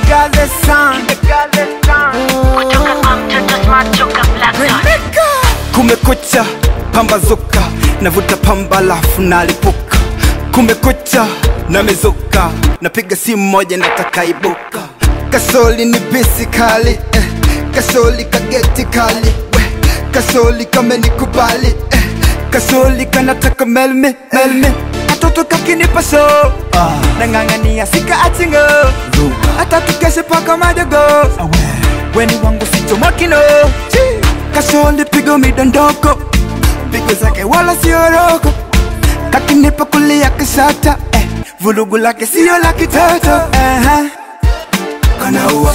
got the sun. Kutoka kwa mtoto smart toka Black Dot. Kumekucha, pambazuka, navuta pamba lafu nalipuka. Kumekucha, namezuka, napiga simu moja nataka ibuka. Kasoli ni bisi kali, eh. Kasoli kageti kali, we. Kasoli kamenikubali, eh. Kasoli kanataka melme, melme. Katoto kakinipa so, ah. nang'ang'ania sika achingo, hata tukeshe paka madogo weni wangu sichomakino kasoli pigo midondoko pigo zake wala sioroko kakinipa kulia kisata eh, vulugu lake sio la kitoto eh, kanaua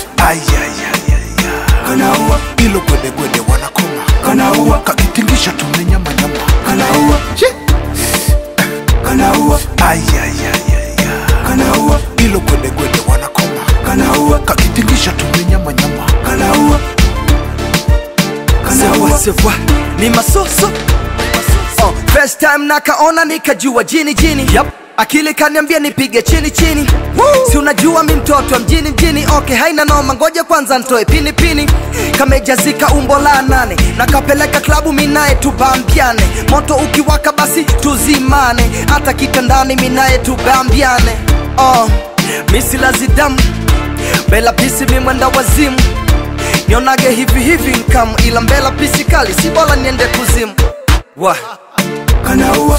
kanaua ilo gwedegwede wanakoma kanaua kakitingisha tumenyamanyama kanaua kanaua kanaua ilo gwedegwede wanakoma kanaua kakitingisha tumenyamanyama kanaua kanaua sewa ni masoso oh, first time nakaona nikajua jini jini yep. akili kaniambia nipige chini chini si unajua mi mtoto wa mjini mjini okay haina noma ngoja kwanza ntoe pini pini kamejazika umbo la nane nakapeleka klabu minaye tubambiane moto ukiwaka basi tuzimane hata kitandani minaye tubambiane oh, misilazidamu bela pisi mimwenda wazimu nionage hivi hivi nkam ila mbela pisi kali si bora niende kuzimu wa kanaua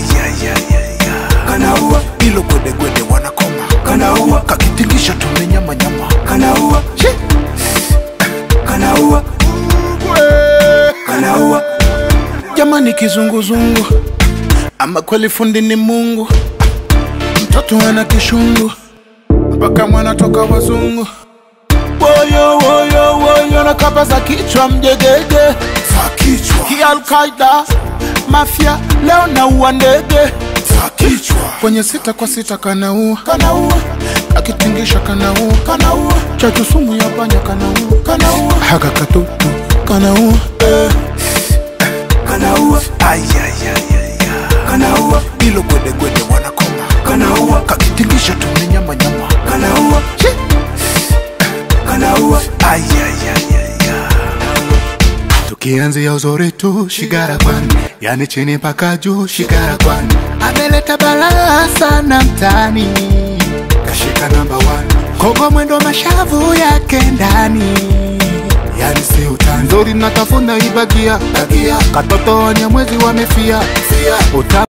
kanaua ilo gwedegwede wanakoma kanaua kakitingisha tumenyamanyama kanaua kanaua kanaua jamani kizunguzungu ama kweli fundi ni mungu mtoto ana kishungu mpaka mwana toka wazungu woyo woyo woyo na kapa za kichwa mjegege za kichwa kialkaida mafya leo naua ndege za kichwa kwenye sita kwa sita kanaua kanaua akitingisha kanaua kanaua chachu sumu ya panya kanaua kanaua haka katutu kanaua eh. kanaua kanaua ilo gwedegwede wanakoma kanaua kakitingisha tumenyamanyama kanaua kanaua tukianzia uzuri tu shigara kwani yani chini mpaka juu shigara kwani ameleta balaa sana mtani kashika namba one kogo mwendo mashavu yake ndani yani si utani nzuri natafuna ibagia bagia katoto wanyamwezi wamefia Uta